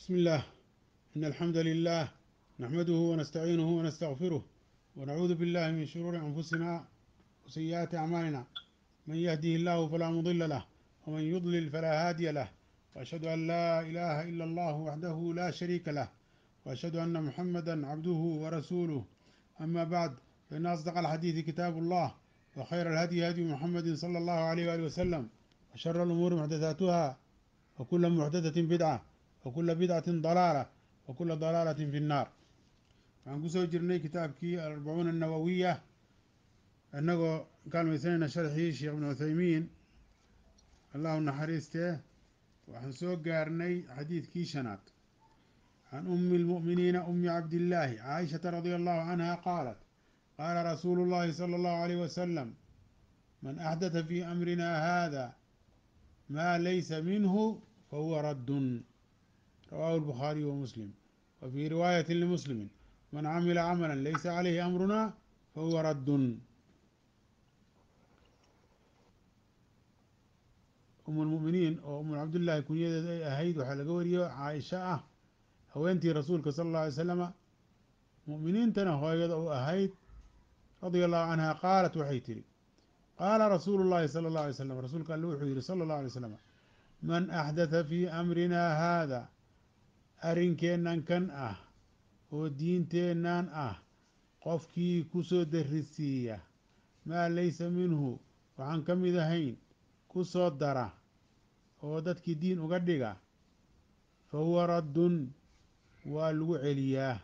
بسم الله إن الحمد لله نحمده ونستعينه ونستغفره ونعوذ بالله من شرور أنفسنا وسيئات أعمالنا من يهده الله فلا مضل له ومن يضلل فلا هادي له وأشهد أن لا إله إلا الله وحده لا شريك له وأشهد أن محمدا عبده ورسوله أما بعد فإن أصدق الحديث كتاب الله وخير الهدي هدي محمد صلى الله عليه وآله وسلم وشر الأمور محدثاتها وكل محدثة بدعة وكل بدعة ضلالة وكل ضلالة في النار waxaan kusoo jirnay kitaabkii alarbacuuna annawowiya annagoo kaalmaysanayna sharxii sheekh ibnu cuthaymiin allahu naxariistee waxaan soo gaarnay xadiidkii shanaad can ummi lmu'miniina ummi cabdillaahi caaishata radia allahu canha qaalat qaala rasuulu llahi sala allahu alayh wasalam man axdata fii amrina hada maa laysa minhu fahuwa raddun rawaahu albukhaariyu wa muslim wa fii riwaayatin limuslimin man camila camala laysa calayhi amruna fahuwa raddun um lmuminiin oo umu cabdillaahi kunyadeed ay ahayd waxaa laga wariyo caaisha ah haweentii rasuulka sala alla alay slama mu'miniintana hooyada u ahayd radia allahu canha qaalat waxay tihi qaala rasuulu llahi sala allahu alay slam rasuulka alle wuxuu yihi sala allahu alay slam man axdatha fii amrina haada arrinkeennan kan ah oo diinteennan ah qofkii ku soo darisiiya maa laysa minhu waxaan ka mid ahayn ku soo dara oo dadkii diin uga dhiga fa huwa raddun waa lagu celiyaa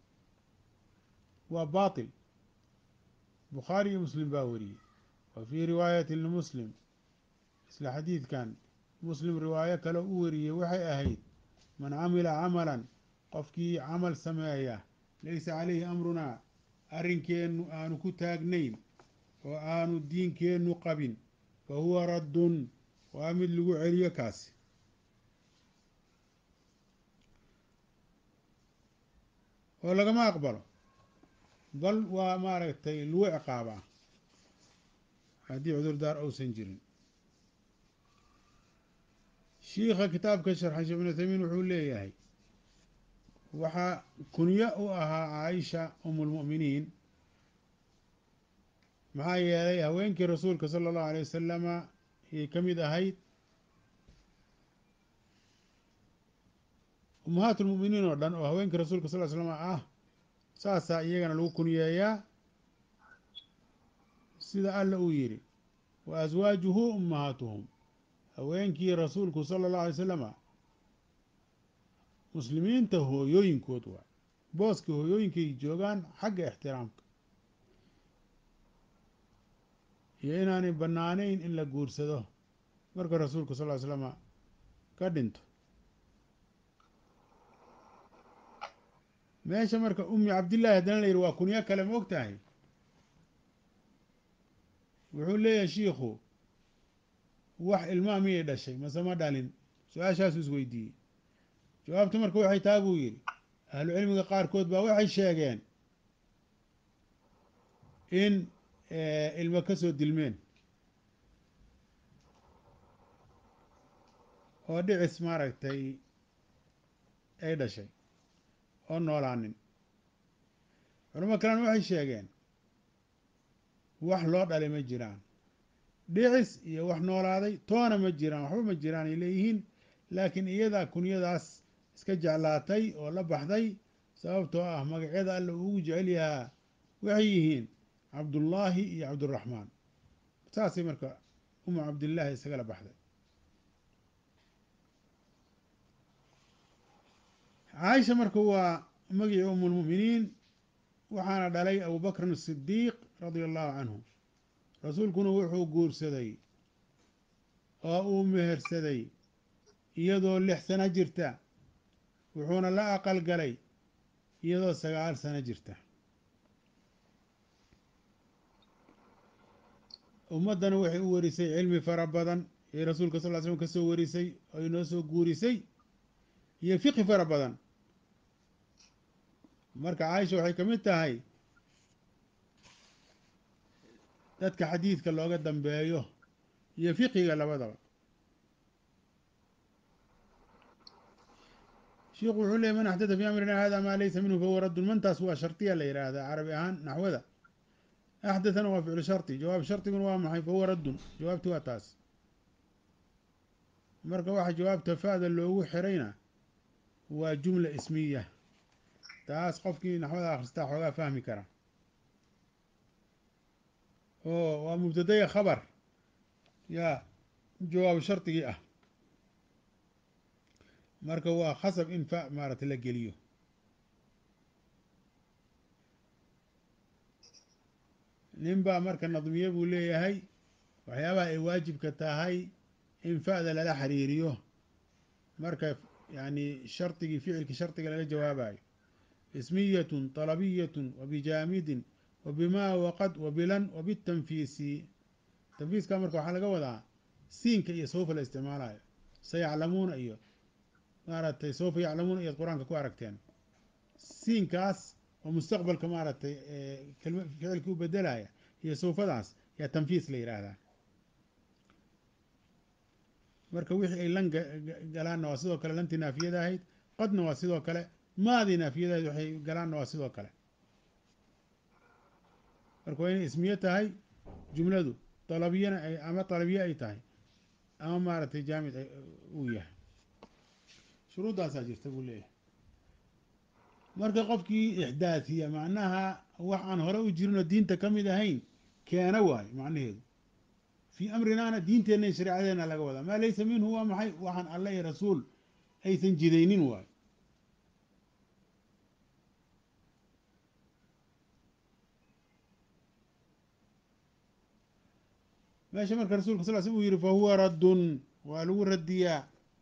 waa baatil bukhaari iyo muslim baa wariyey wa fii riwaayati limuslim isla xadiidkan muslim riwaayo kale u wariyey waxay ahayd man camila camalan qofkii camal sameeya laysa calayhi amrunaa arrinkeennu aanu ku taagnayn oo aanu diinkeennu qabin fa huwa raddun waa mid lagu celiyo kaasi oo lagama aqbalo bal waa maaragtay lagu ciqaabaa haddii cudurdaar uusan jirin shiikha kitaabka sharxay sheekh ibnu uthaymiin wuxuu leeyahay waxaa kunyo u ahaa caaisha umu lmu'miniin maxaa yeelay haweenkii rasuulka sala allahu alay wasalama ayay ka mid ahayd ummahaat lmu'miniin oo dhan oo haweenkii rasuulka sal l slama ah saasaa iyagana lagu kunyeeyaa sida alla uu yidhi wa aswaajuhu ummahaatuhum haweenkii rasuulku sala allahu alay salama muslimiinta hooyooyinkood waa booska hooyooyinkay joogaan xagga ixtiraamka iyo inaanay bannaanayn in la guursado marka rasuulku sal ly slama ka dhinto meesha marka ummi cabdillaahi haddana la yidhi waa kunyo kale ma og tahay wuxuu leeyahay shiikhu wax ilmaa miyay dhashay mase ma dhalin su-aashaasu isweydiiyey jawaabta marka waxay taha buu yidhi ahlu cilmiga qaarkood baa waxay sheegeen in ilmo ka soo dilmeen oo dhicis maaragtay ay dhashay oo noolaanin culamo kalena waxay sheegeen wax loo dhalay ma jiraan dhicis iyo wax noolaaday toona ma jiraan waxba ma jiraan ay leeyihiin laakiin iyadaa kunyadaas iska jeclaatay oo la baxday sababtoo ah magacyada alla uu ugu jecel yahaa waxay yihiin cabdullaahi iyo cabduraxmaan saasay marka umu cabdillaahi isagala baxday caaisha marka waa magicii umulmu'miniin waxaana dhalay abubakrin asidiiq radia allahu canhu rasuulkuna wuxuu guursaday oo uu mehersaday iyadoo lix sano jirta wuxuuna la aqal galay iyadoo sagaal sano jirta ummaddana waxay u warisay cilmi fara badan ee rasuulka sal ly slm ka soo warisay oo inoo soo guurisay iyo fiqi fara badan marka caaisha waxay ka mid tahay dadka xadiidka looga dambeeyo iyo fiqiga labadaba shiikhu wuxuu leeyay man axdada fi amrina hada maa laysa minhu fahuwa raddun mantaas waa shardiya la yidhaahdaa carabi ahaan naxwada axdathana waa ficlu shardi jawaab shardiguna waa maxay fahuwa raddun jawaabti waa taas marka waxa jawaabta fa'da loogu xirayna waa jumla ismiya taas qofkii naxwada akhristaa xoogaa fahmi kara oo waa mubtadaya khabar yaa jawaab shardigii ah marka waa khasab in fa maaragtay la geliyo nin baa marka nadmiye buu leeyahay waxyaabaha ay waajibka tahay in fa'da lala xiriiriyo marka yani shardigii ficilkii shardiga lala jawaabayo ismiyatun طalabiyatun wabijaamidin wabima waqad wabilan wabitanfiisi tanfiiska marka waxaa laga wadaa siinka iyo sawfa la isticmaalayo sayaclamuuna iyo maaragtay sawfa yaclamuuna iyaad qur-aanka ku aragteen siinkaas oo mustaqbalka maaragtay kelma ficilkii u bedelaya iyo sawfadaas yaa tanfiis la yidhaahdaa marka wixii ay lan galaanna waa sidoo kale lantii naafiyada ahayd qadna waa sidoo kale maadii naafiyada ahayd waxay galaanna waa sidoo kale marka waa inay ismiye tahay jumladu dalabiyana ay ama dalabiye ay tahay ama maaragtay jaamid uu yahay shuruuddaasaa jirta buu leeyahay marka qofkii ixdaathiya macnaha wax aan hore u jirinoo diinta ka mid ahayn keena waayo macnaheedu fii amrinaana diinteenna shareecadeena laga wadaa maa laysa minhu waa maxay waxaan alla iyo rasuul aysan jidaynin waayo meesha marka rasulka sal sl uu yihi fa huwa raddun waa lagu radiyaa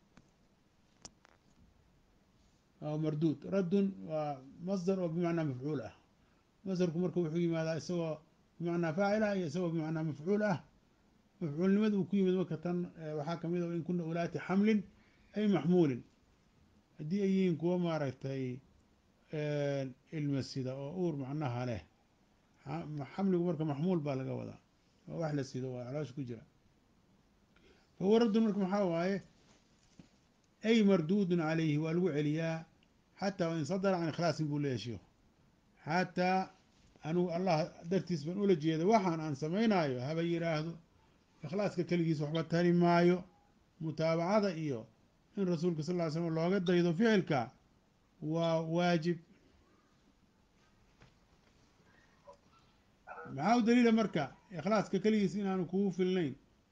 oo marduud raddun waa masdar oo bimacnaa mafcuul ah masdarku marka wuxuu yimaadaa isagoo bimacnaa faacil ah iyo isagoo bimacnaa mafcuul ah mafcuulnimada uu ku yimid marka tan waxaa kamid a in kuna ulaati xamlin ay maxmuulin haddii ay yihiin kuwo maaragtay ilma sida oo uur macnaha leh xamligu marka maxmuul baa laga wadaa oo wax la sido waa caloosha ku jira fahuwa raddun marka maxaa waaye ay marduudun calayhi waa lagu celiyaa xataa wain sadara can ikhlaasin buu leeyahy sheikhu xataa anugu allah dartiis baan ula jeeda waxaan aan samaynaayo haba yidhaahdo ikhlaaska keligiis waxba tari maayo mutaabacada iyo in rasuulka sal ly slam looga daydo ficilka waa waajib maxaa u daliila marka ikhlaaska keligiis inaanu kugu filnayn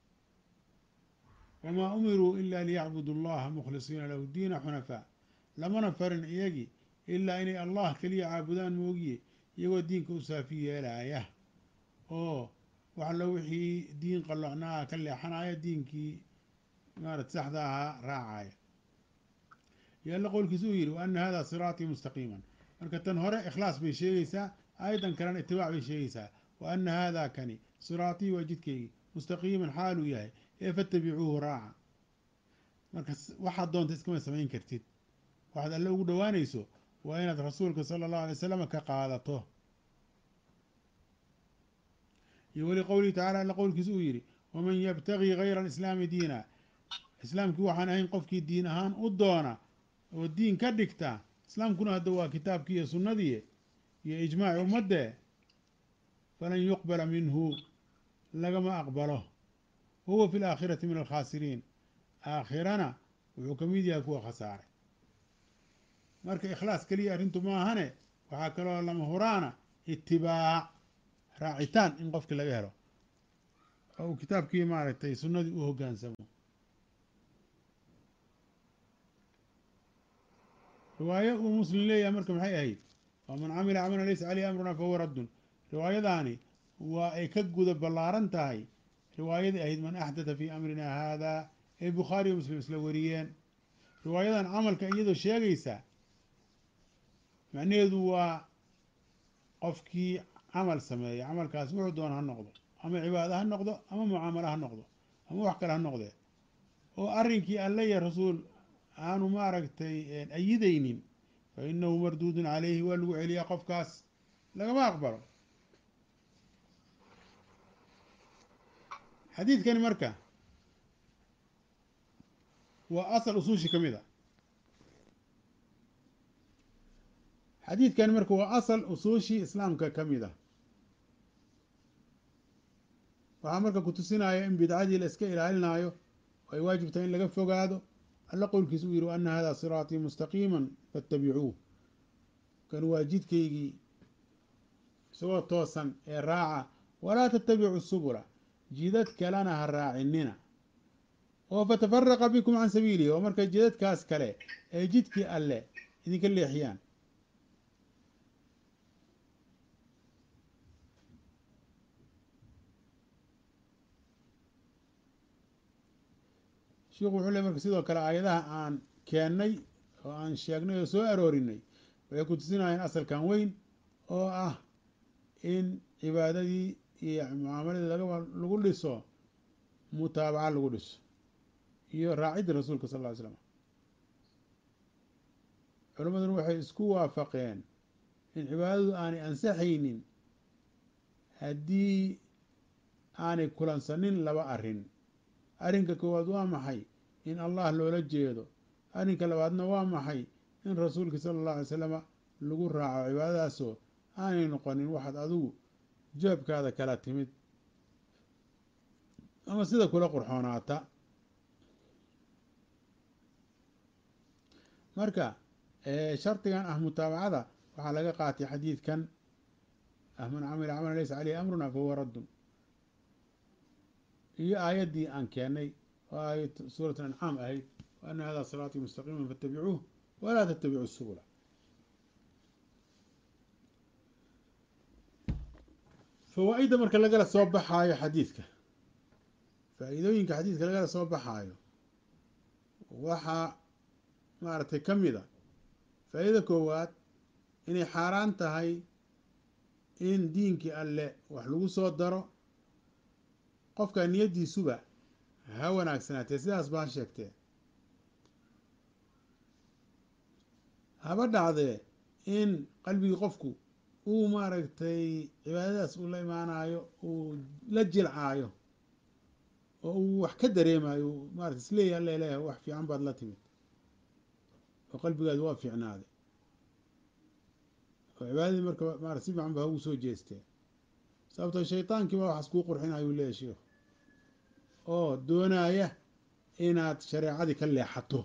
wamaa umiruu ila liyacbudu allaha mukhlisiina lahu diina xunafaa lamana farin iyagii ilaa inay allah keliya caabudaan moogiye iyagoo diinka u saafi yeelaya oo wax allo wixii diin qalloocnaa ka leexanaya diinkii maarata saxda ahaa raacaya yo alla qowlkiisa uu yidhi wa ana hada siraatii mustaqiiman marka tan hore ikhlaas bay sheegaysaa aayadan kalena itibaac bay sheegaysaa wa ana haadaa kani siraatii waa jidkeygii mustaqiiman xaaluu yahay ee fatabicuuhu raaca marka waxaad doonta iskama samayn kartid waxaad alle ugu dhowaanayso waa inaad rasuulka sala allahu alay wasalam ka qaadato iyo weli qowlihi tacala alla qowlkiisa uu yidhi waman yabtagii gayra alislaami diina islaamkii waxaan ahayn qofkii diin ahaan u doona oo diin ka dhigta islaamkuna hadda waa kitaabkii iyo sunnadii iyo ijmaaci ummadde falan yuqbala minhu lagama aqbalo wahuwa fi laakhirati min alkhaasiriin aakhirana wuxuu ka mid yahay kuwa khasaaray marka ikhlaas keliya arrintu maahane waxaa kaloo lama huraana itibaac raacitaan in qofkii laga helo oo uu kitaabkii maaragtay sunnadii u hoggaansamo riwaayo uu muslim leeyahay marka maxay ahayd waa man camila camalan laysa caleyhi amruna fahuwa raddun riwaayadaani waa ay ka guda ballaaran tahay riwaayadii ahayd man axdatha fii amrina haada ee bukhaari iyo muslim isla wariyeen riwaayadan camalka iyadoo sheegaysa macnaheedu waa qofkii camal sameeya camalkaas wuxuu doona ha noqdo ama cibaado ha noqdo ama mucaamalo ha noqdo ama wax kale ha noqdee oo arrinkii alle iyo rasuul aanu maaragtay ayidaynin fa inahu marduudun caleyhi waa lagu celiyaa qofkaas lagama aqbalo xadiidkani marka waa asal usuushi ka mid a xadiidkan marka waa asal usuushii islaamka ka mid ah waxaa marka ku tusinaya in bidcadii la iska ilaalinayo oo ay waajib tahay in laga fogaado alla qowlkiisa uu yihi ana hada siraatii mustaqiima faاtabicuuh kan waa jidkaygii isagoo toosan ee raaca walaa tattabicu subula jidad kalena ha raacinina oo fatafaraqa bikum can sabiilihi oo marka jidadkaas kale ee jidkii alle idinka leexiyaan sheikhu wuxuu le marka sidoo kale aayadaha aan keennay oo aan sheegnay oo soo aroorinay waxay ku tusinayaan asalkan weyn oo ah in cibaadadii iyo mucaamaladii laga lagu dhiso mutaabaca lagu dhiso iyo raacidda rasuulka sal ll ly slam culammaduna waxay isku waafaqeen in cibaadadu aanay ansaxaynin haddii aanay kulansanin laba arrin arrinka koowaad waa maxay in allah loola jeedo arrinka labaadna waa maxay in rasuulka sala allahu alay salama lagu raaco cibaadadaasoo aanay noqonin waxaad adigu jeebkaada kala timid ama sida kula qurxoonaata marka shardigan ah mutaabacada waxaa laga qaatay xadiidkan ah man camila camalan laysa caleyhi amruna fahuwa raddun iyo aayaddii aan keennay oo aayad suurat ancaam ahayd wa ana hada siraatii mustaqiima faاtabicuuh walaa tattabicu subula fawaa-idda marka lagala soo baxaayo xadiidka faa-iidooyinka xadiidka lagala soo baxaayo waxaa maaragtay ka mid a faa-iida koowaad inay xaaraan tahay in diinkii alle wax lagu soo daro qofka niyaddiisuba ha wanaagsanaatee sidaas baa sheegtee haba dhacdee in qalbigii qofku uu maaragtay cibaadadaas uu la imaanayo uu la jilcaayo oo uu wax ka dareemayo maarata isleeyahy alla leeyahay wax fiican baad la timid oo qalbigaadu waa fiicnaaday oo cibaadadii marka maarata si fiican ba ha ugu soo jeestee sababtoo shaytaankii baa waxaas kuu qurxinayo uu leeyahy sheikhu oo doonaya inaad shareecadii ka leexato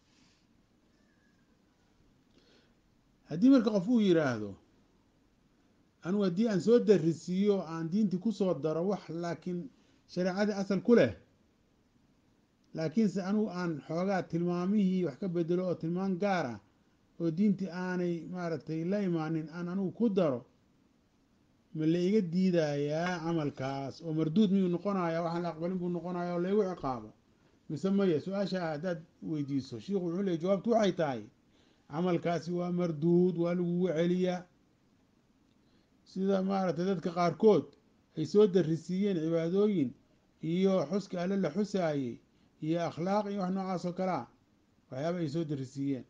haddii marka qof uu yidhaahdo anugu haddii aan soo darisiiyo aan diintii kusoo daro wax laakiin shareecadii asal ku leh laakiinse anugu aan xoogaa tilmaamihii wax ka bedelo oo tilmaam gaar ah oo diintii aanay maaragtay la imaanin aan anugu ku daro ma la iga diidayaa camalkaas oo marduud miyuu noqonaya waxaan la aqbalin buu noqonaya oo laygu ciqaabo mise maya su-aasha haddaad weydiiso shiikhu wuxuu leey jawaabtu waxay tahay camalkaasi waa marduud waa lagugu celiyaa sida maaragtay dadka qaarkood ay soo darisiiyeen cibaadooyin iyo xuska alle la xusaayey iyo akhlaaq iyo wax noocaas oo kalea waxyaaba ay soo darisiiyeen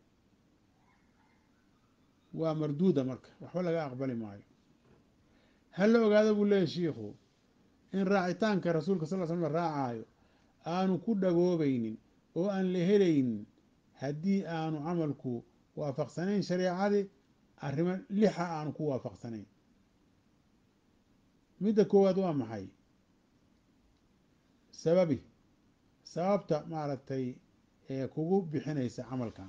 waa marduuda marka waxba laga aqbali maayo ha la ogaado buu leeyahy shiikhu in raacitaanka rasuulka sal l slam la raacaayo aanu ku dhagoobaynin oo aan la helaynin haddii aanu camalku waafaqsanayn shareecadii arrimo lixa aanu ku waafaqsanayn midda koowaad waa maxay sababi sababta maaragtay ee kugu bixinaysa camalkan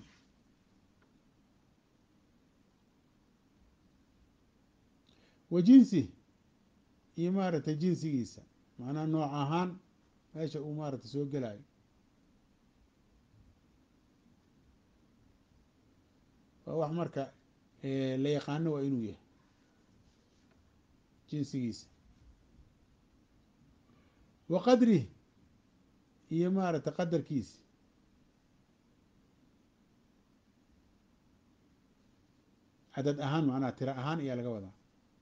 wa jinsi iyo maaragtay jinsigiisa macnaha nooc ahaan meesha uu maaragtay soo gelayo waa wax marka la yaqaano waa inuu yahay jinsigiisa wa qadrih iyo maaragtay qadarkiisa cadad ahaan macnaha tiro ahaan ayaa laga wadaa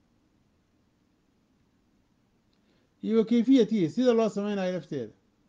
iyo wa kayfiyatihi sida loo samaynayo lafteeda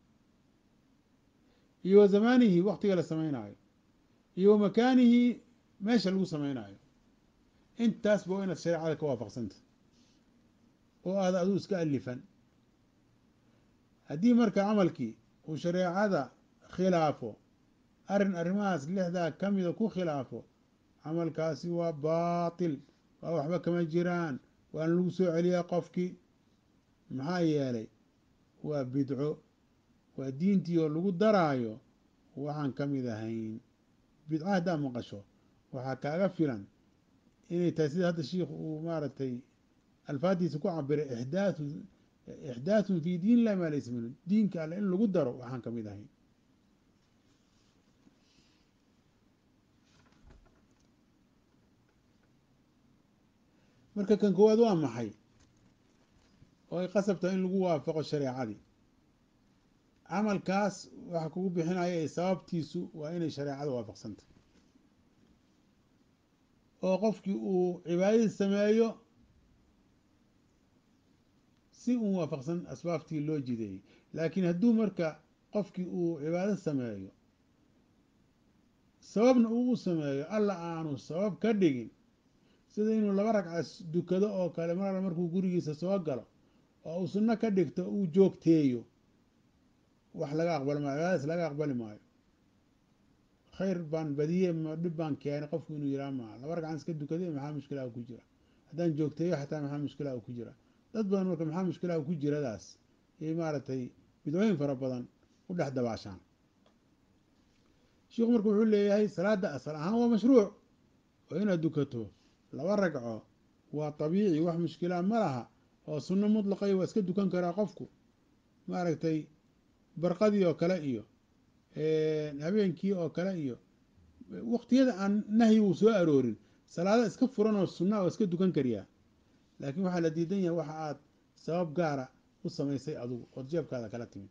iyo wa zamaanihi waktiga la samaynayo iyo wa makaanihi meesha lagu samaynayo intaasba waa inaad shareecada ka waafaqsanta oo aada aduu iska alifan haddii marka camalkii uu shareecada khilaafo arrin arrimahaas lixdaa ka mida ku khilaafo camalkaasi waa baatil waa waxba kama jiraan waana lagu soo celiyaa qofkii maxaa yeelay waa bidco waa diintii oo lagu daraayo waxaan ka mid ahayn bidco haddaa maqasho waxaa kaaga filan inay tahay sida hadda shiikhu uu maaragtay alfaadiisa ku cabiray ixdaathu ixdaathun fi diin illahi maa laysa minhu diinka alle in lagu daro waxaan ka mid ahayn marka kan koowaad waa maxay oo ay qasabtahay in lagu waafaqo shareecadii camalkaas waxa kugu bixinaya ee sababtiisu waa inay shareecada waafaqsantay oo qofkii uu cibaadadii sameeyo si uun waafaqsan asbaabtii loo jideeyey laakiin hadduu marka qofkii uu cibaado sameeyo sababna uu u sameeyo alla aanu sabab ka dhigin sida inuu laba ragca dukado oo kale mar alla markuu gurigiisa soo galo oo uu sunno ka dhigto uu joogteeyo wax laga aqbali maayo cibaadadaas laga aqbali maayo khayr baan badiye dhib baan keenay qofku inuu yihaa maa laba ragcan iska dukaday maxaa mushkilaha ku jira haddaan joogteeyo xataa maxaa mushkilaha ku jira dad badan marka maxaa mushkilaha ku jiradaas iyo maaragtay bidcooyin fara badan u dhex dabaashaan sheikhu marka wuxuu leeyahay salaada asal ahaan waa mashruuc oo inaad dukato laba ragco waa tabiici wax mushkilaa ma laha oo sunno mutlaqay waa iska dukan karaa qofku maaragtay barqadii oo kale iyo habeenkii oo kale iyo waqtiyada aan nahyi uu soo aroorin salaada iska furan oo sunna waa iska dukan kariyaa laakiin waxaa la diidan yahay waxa aad sabab gaara u samaysay adugu ood jeebkaada kala timid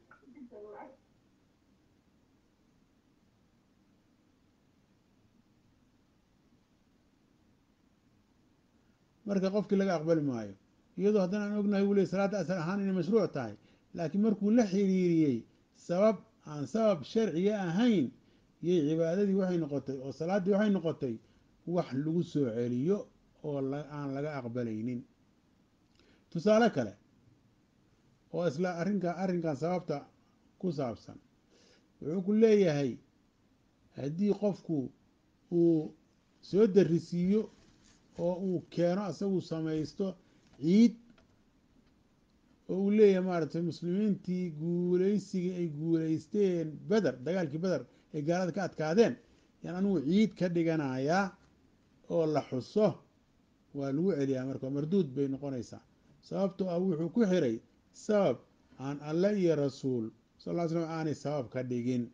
marka qofkii laga aqbali maayo iyadoo haddana aan ognahay wuu ley salaadda asal ahaan inay mashruuc tahay laakiin markuu la xiriiriyey sabab aan sabab sharciga ahayn yay cibaadadii waxay noqotay oo salaaddii waxay noqotay wax lagu soo celiyo oo aan laga aqbalaynin tusaale kale oo isla arrinka arrinkan sababta ku saabsan wuxuu ku leeyahay haddii qofku uu soo darisiiyo oo uu keeno isagu samaysto ciid oo uu leeyahay maaragtay muslimiintii guulaysigii ay guulaysteen beder dagaalkii beder ay gaalada ka adkaadeen yaan anigu ciid ka dhiganayaa oo la xuso waa lagu celiyaa marka marduud bay noqonaysaa sababtoo ah wuxuu ku xiray sabab aan alle iyo rasuul sal ll ly slam aanay sabab ka dhigin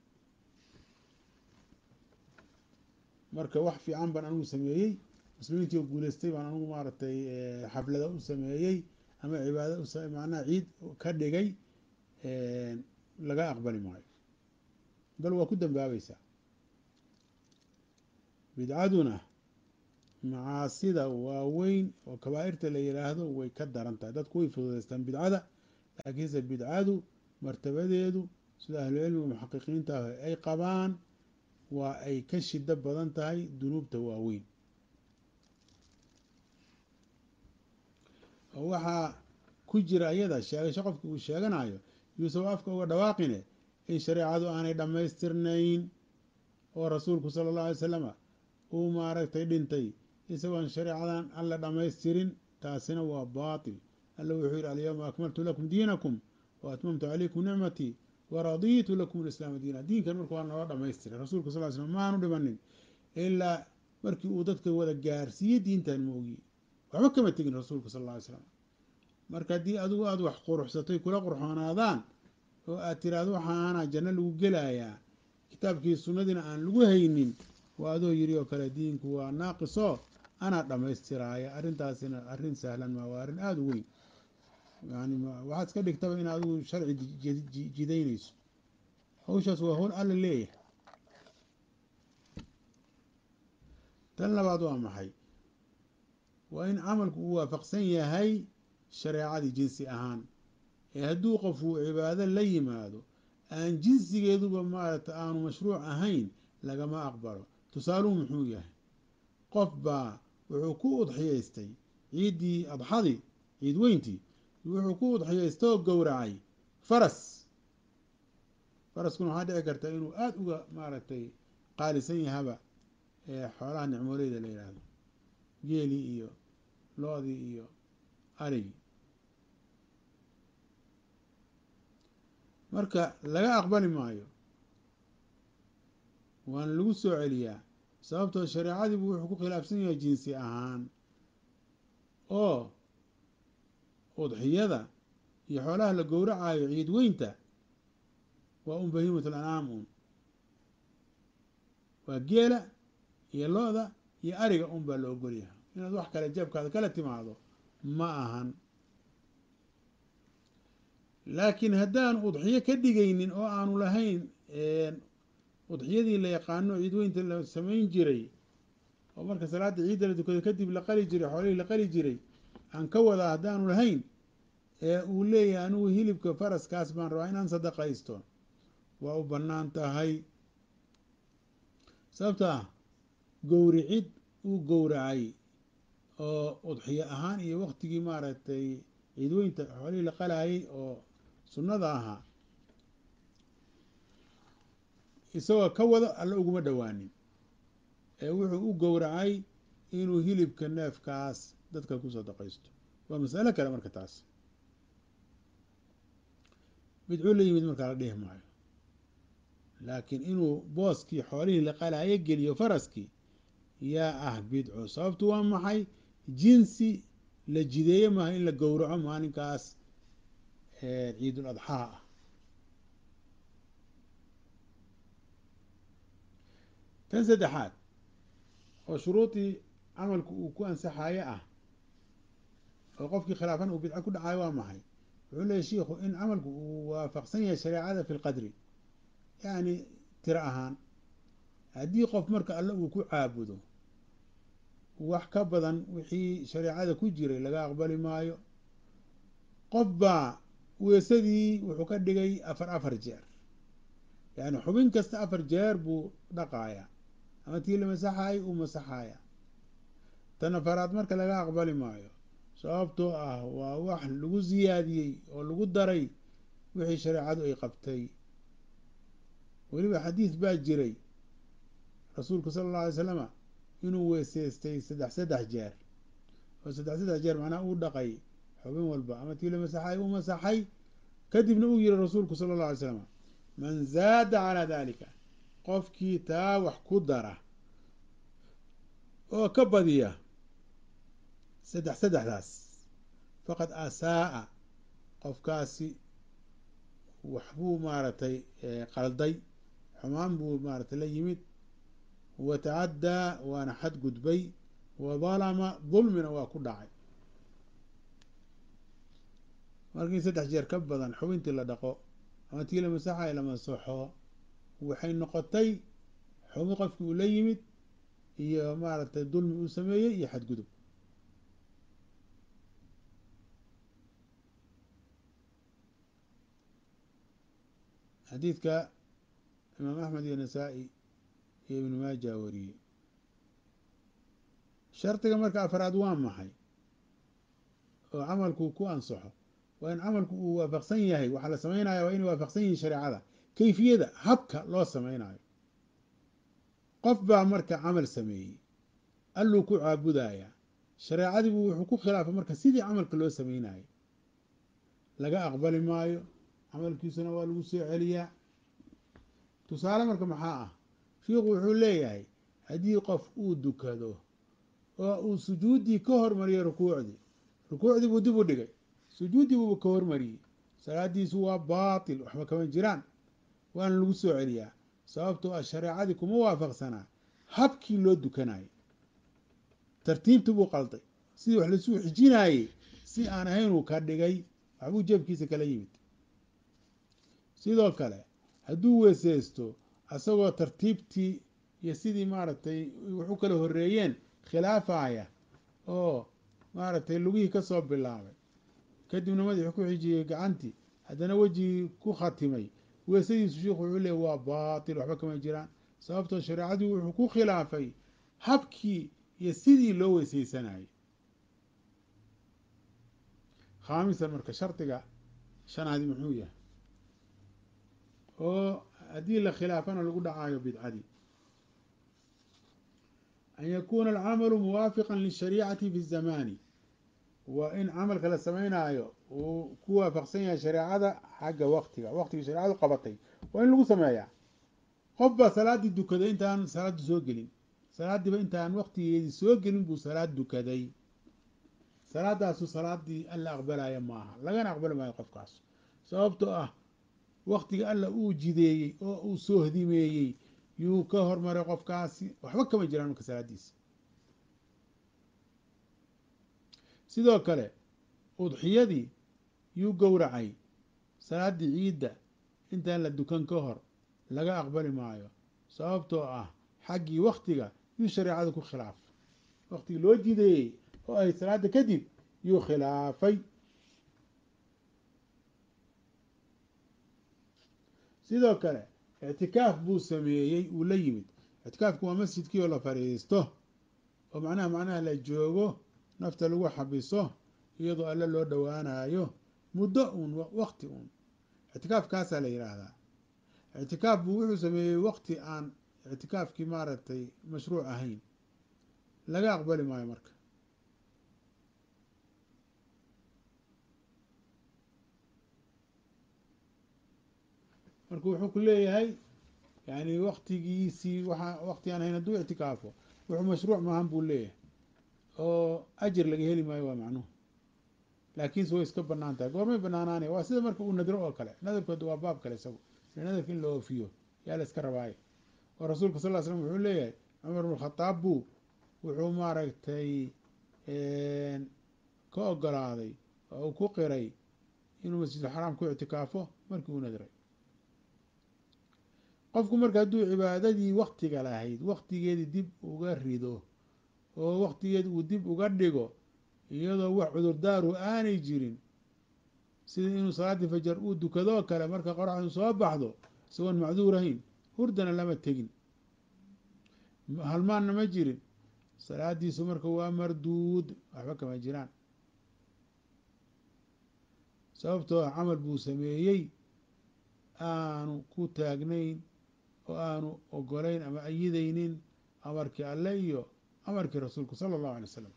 marka wax fiican baan anigu sameeyey muslimiintii oo guulaystay baan anigu maaragtay xaflada u sameeyey ama cibaada macnaha ciid ka dhigay laga aqbali maayo bal waa ku dambaabaysaa bidcaduna macaasida waaweyn oo kabaa'irta la yidhaahdo way ka daran tahay dadku way fududaystaan bidcada laakiinse bidcadu martabadeedu sida ahlucilmiga muxaqiqiinta ah ay qabaan waa ay ka shido badan tahay dunuubta waaweyn oo waxaa ku jira iyada sheegasho qofki uu sheeganayo yuusuf afka uga dhawaaqine in shareecadu aanay dhammaystirnayn oo rasuulku sala allahu alay salama uu maaragtay dhintay isagoon shareecadan alla dhammaystirin taasina waa baatil alla wuxuu yidhi alyawma akmaltu lakum diinakum wa atmamtu calaykum nicmatii wa radiitu lakum alislaama diina diinkan marka waa noo dhamaystiray rasuulku sal ly slam maanu dhimanin ilaa markii uu dadka wada gaarsiiyey diintan moogiye waxba kama tegin rasuulku sal alla ly slam marka haddii adigu aada wax quruxsatay kula qurxoonaadaan oo aad tiraahdo waxaana janno lagu gelayaa kitaabkii sunnadiina aan lagu haynin waa adoo yiri oo kale diinku waa naaqiso anaa dhammaystiraaya arrintaasina arrin sahlan maa waa arrin aada u weyn yani waxaad iska dhigtaba in adigu sharci jidaynayso hawshaas waa howl alla leeyahay tan labaad waa maxay waa in camalku uu waafaqsan yahay shareecadii jinsi ahaan ee hadduu qof uu cibaado la yimaado aan jinsigeeduba maaragta aanu mashruuc ahayn lagama aqbalo tusaaluhu muxuu yahay qof baa wuxuu ku udxiyaystay ciiddii adxadii ciid weyntii wuxuu ku udxiyaystay oo gowracay faras faraskuna waxaa dhici karta inuu aada uga maaragtay qaalisan yahaba xoolaha nicmooleyda la yidhaahdo geelii iyo lo-dii iyo arigii marka laga aqbali maayo waana lagu soo celiyaa sababtoo shareecadiibu wuxuu ku khilaafsan yahay jinsi ahaan oo udxiyada iyo xoolaha la gowracayo ciid weynta waa un bahiimatul ancaam un waa geela iyo lo-da iyo ariga un baa la ogolyahay inaad wax kale jeebkaada kala timaado ma ahan laakiin haddaan udxiyo ka dhigaynin oo aanu lahayn udxiyadii la yaqaano ciid weynta la samayn jiray oo marka salaada ciidda la tukado kadib la qali jiray xoolihii la qali jiray aan ka wadaa haddaanu lahayn ee uu leeyahay anigu hilibka faraskaas baan rabaa inaan sadaqaysto waa u bannaan tahay sababto ah gowricid uu gowracay oo udxiyo ahaan iyo waktigii maaragtay ciidweynta xoolihii la qalaayay oo sunnada ahaa isagoo ka wado alla uguma dhowaanin ee wuxuu u gowracay inuu hilibka neefkaas dadka ku sadaqaysto waa masalo kale marka taas bidcuu la yimid markaa la dhihi maayo laakiin inuu booskii xoolihii la qalaayo geliyo faraskii yaa ah bidco sababtu waa maxay jinsi la jideeye maaha in la gowraco maalinkaas ciidul adxaa ah tan saddexaad oo shuruudii camalku uu ku ansaxayo ah oo qofkii khilaafan uu bidco ku dhacayo waa maxay wuxuu leeyahy shiikhu in camalku uu waafaqsan yahay shareecada fi lqadri yacni tiro ahaan haddii qof marka alle uu ku caabudo wax ka badan wixii shareecada ku jiray laga aqbali maayo qof baa weesadii wuxuu ka dhigay afar afar jeer yacni xubin kasta afar jeer buu dhaqaaya ama tii la masaxaayay uu masaxaaya tan afaraad marka laga aqbali maayo sababtoo ah waa wax lagu siyaadiyey oo lagu daray wixii shareecadu ay qabtay weliba xadiis baa jiray rasuulku sala alla alay slama inuu weeseystay saddex saddex jeer oo saddex saddex jeer macnaha uu dhaqay xubin walba ama tii la masaxay uu masaxay kadibna uu yihi rasuulku sala alla alay slam man zaada calaa dalika qofkii taa wax ku dara oo ka badiya saddex saddexdaas faqad asaa'a qofkaasi waxbuu maaragtay qalday xumaan buu maaratay la yimid wa tacaddaa waana xadgudbay wa dalama dulmina waa ku dhacay markii saddex jeer ka badan xubintii la dhaqo ama tii la masaxay la masaxo waxay noqotay xubi qofkii uu la yimid iyo maaragtay dulmi uu sameeyey iyo xadgudub xadiidka imaam axmed iyo nasaa-i iyo ibnu maaja wariyey shardiga marka afraad waa maxay oo camalku ku ansaxo waa in camalku uu waafaqsan yahay waxaa la samaynaya waa inay waafaqsan yihiin shareecada kayfiyada habka loo samaynayo qof baa marka camal sameeyey alluu ku caabudaya shareecadiibu wuxuu ku khilaafay marka sidii camalka loo samaynayo laga aqbali maayo camalkiisuna waa lagu soo celiyaa tusaale marka maxaa ah shiikhu wuxuu leeyahay haddii qof uu dukado oo uu sujuuddii ka hormariyo rukuucdii rukuucdii buu dib u dhigay sujuuddii buuba ka hormariyey salaadiisu waa baatil waxba kama jiraan waana lagu soo celiyaa sababtoo ah shareecadii kuma waafaqsanaa habkii loo dukanayo tartiibtii buu qalday sidii wax laisuu xijinaayey si aan ahaynuu ka dhigay waxbuu jeebkiisa kala yimid sidoo kale hadduu weeseysto asagoo tartiibtii iyo sidii maaragtay wax u kala horeeyeen khilaafaya oo maaragtay lugihii ka soo bilaabay kadibna madaxii ku xijiyey gacantii haddana wejigii ku khatimay weesadiisu sheikhu wuxuu leey waa baatil waxba kama jiraan sababtoo shareecadii wuxuu ku khilaafay habkii iyo sidii loo weeseysanayay khaamisan marka shardiga shanaadi muxuu yahay oo haddii la khilaafana lagu dhacaayo bidcadii an yakuuna alcamalu muwaafiqan lishariicati fi zamani waa in camalka la sameynaayo uu ku waafaqsan yahay shareecada xagga waqtiga waqtigii shareecadu qabatay waa in lagu sameeyaa qof baa salaaddii dukaday intaan salaaddu soo gelin salaaddiiba intaan waqtigeedii soo gelin buu salaad dukaday salaadaasu salaaddii alla aqbalaya maaha lagana aqbali maayo qofkaas sababtoo ah waqtiga alla uu jideeyey oo uu soo hdimeeyey yuu ka hormaray qofkaasi waxba kama jiraan marka salaaddiisa sidoo kale udxiyadii yuu gowracay salaaddii ciidda intaan la dukan ka hor laga aqbali maayo sababtoo ah xaggii waktiga yuu shareecada ku khilaafay waktigii loo jideeyey oo ay salaada kadib yuu khilaafay sidoo kale ictikaaf buu sameeyey uu la yimid ictikaafku waa masjidkii oo la fadhiisto oo macnaha macnaha la joogo nafta lagu xabiso iyadoo alle loo dhowaanayo muddo uun wakti uun ictikaafkaasaa la yidhaahdaa ictikaaf buu wuxuu sameeyey wakti aan ictikaafkii maaragtay mashruuc ahayn laga aqbali maayo marka marka wuxuu ku leeyahay yani waktigiisii waa wakti aan hayn hadduu ictikaafo wuxuu mashruuc maahan buu leeyahay oo ajir laga heli maayo waa macnuhu laakiinse way iska banaan tahay goormay banaanaanaya waa sida marka uu nadro oo kale nadarkood waa baab kale isagu nadarka in la oofiyo yaa la iska rabaayo oo rasuulka sal l slam wuxuu leeyahay cumar bn khadaab buu wuxuu maaragtay ka ogolaaday oo uu ku qiray inuu masjidulxaraam ku ictikaafo markii uu nadray qofku marka hadduu cibaadadii waktiga lahayd waktigeedii dib uga rido oo waktigeedi uu dib uga dhigo iyadoo wax cudurdaaru aanay jirin sida inuu salaaddii fajar uu dukadoo kale marka qoraxdu soo baxdo isagoon macduur ahayn hurdana lama tegin halmaanna ma jirin salaadiisu marka waa marduud waxba kama jiraan sababtoo ah camal buu sameeyey aanu ku taagnayn oo aanu ogolayn ama ayidaynin amarkii alle iyo amarkii rasuulku sala allahu alay wasalam